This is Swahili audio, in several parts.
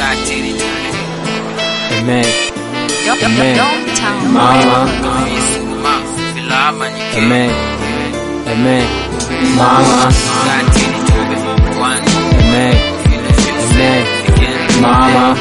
Amen. Amen. Downtown. Mama. Amen. Amen. Mama. Amen. Amen. Mama.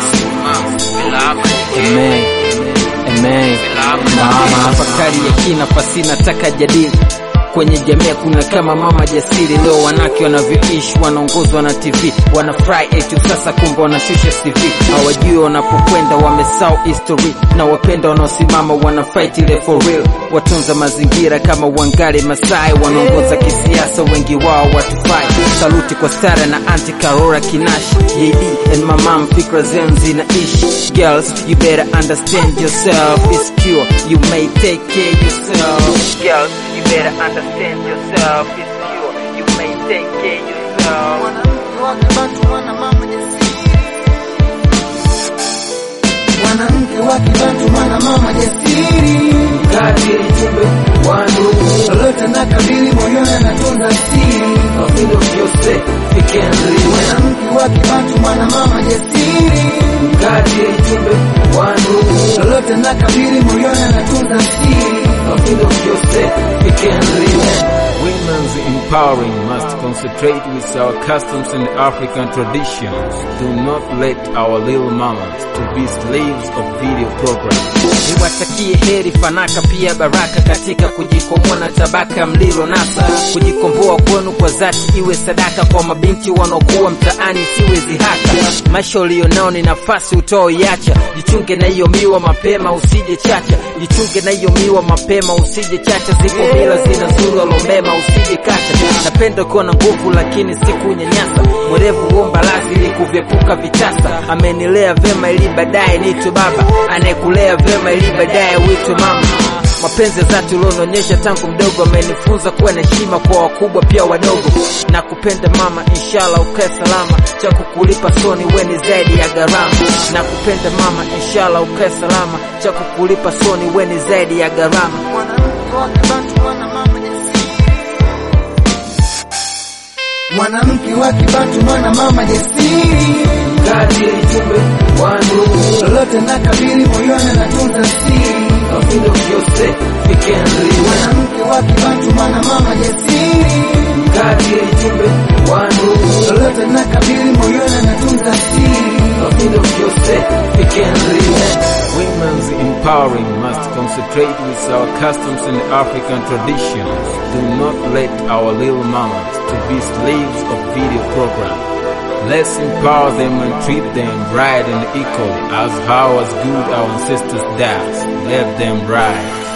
Amen. Amen. Mama. Fakari ya kina pasina taka jadili kwenye jamii kuna kama mama jasiri. Leo wanawake wanavyoishi, wanaongozwa na TV, wanafurahi eti sasa, kumbe wanashusha CV. Hawajui wanapokwenda, wamesahau history, na wapenda wanaosimama wana fight ile for real. Watunza mazingira kama Wangari Masai, wanaongoza kisiasa, wengi wao watufai. Saluti kwa Sara na Auntie Karora Kinashi, JD and my mom, fikra zenu zinaishi. Girls, you better understand yourself, it's pure, you may take care yourself. Girls, you better understand yourself, it's pure, you may take care yourself. mwanamke wa kibantu mwana mama jasiri Kadiri jumbe wangu, lolote na kabili moyoni anatunza siri mafindo vyose fikendri. mwanamke wa kibantu mwana mama jasiri Kadiri jumbe wangu, lolote na kabili moyoni anatunza siri mafindo vyose fikendri. Women's empowering must concentrate with our customs and African traditions. Do not let our little mamas to be slaves of video programs. Niwatakie heri fanaka pia baraka katika kujikomboa na tabaka mlilo nasa. Kujikomboa kwenu kwa dhati iwe sadaka kwa mabinti wanaokuwa mtaani, siwe zihaka. Maisha ulionao ni nafasi utoiacha. Jichunge na hiyo miwa mapema, usije chacha. Jichunge na hiyo miwa mapema, usije chacha. Ziko mila zinazuru alomema, usije kacha. Napenda kuwa na nguvu lakini sikunyanyasa. Mwerevu huomba lazi ili kuvyepuka vitasa. Amenilea vema ili baadaye niitwe baba, anayekulea vema ili baadaye uitwe mama. Mapenzi ya dhati ulionionyesha tangu mdogo amenifunza kuwa na heshima kwa wakubwa pia wadogo. Na kupenda mama, inshallah ukae salama, cha kukulipa soni weni zaidi ya gharama. Na kupenda mama, inshallah ukae salama, cha kukulipa soni weni zaidi ya gharama. mwanamke wa kibantu mwana mama jasiri mwanamke wa kibantu mwana mama jasiri Kadiri jumbe wangu, lolote na kabili moyoni anatunza siri mafindo vyose fikendri. mwanamke wa kibantu mwana mama jasiri Kadiri jumbe wangu, lolote na kabili moyoni anatunza siri mafindo vyose fikendri. Women's empowering must concentrate with our customs and African traditions. Do not let our little mamas to be slaves of video programs. Let's empower them and treat them right and equally as how as good our ancestors does. Let them rise.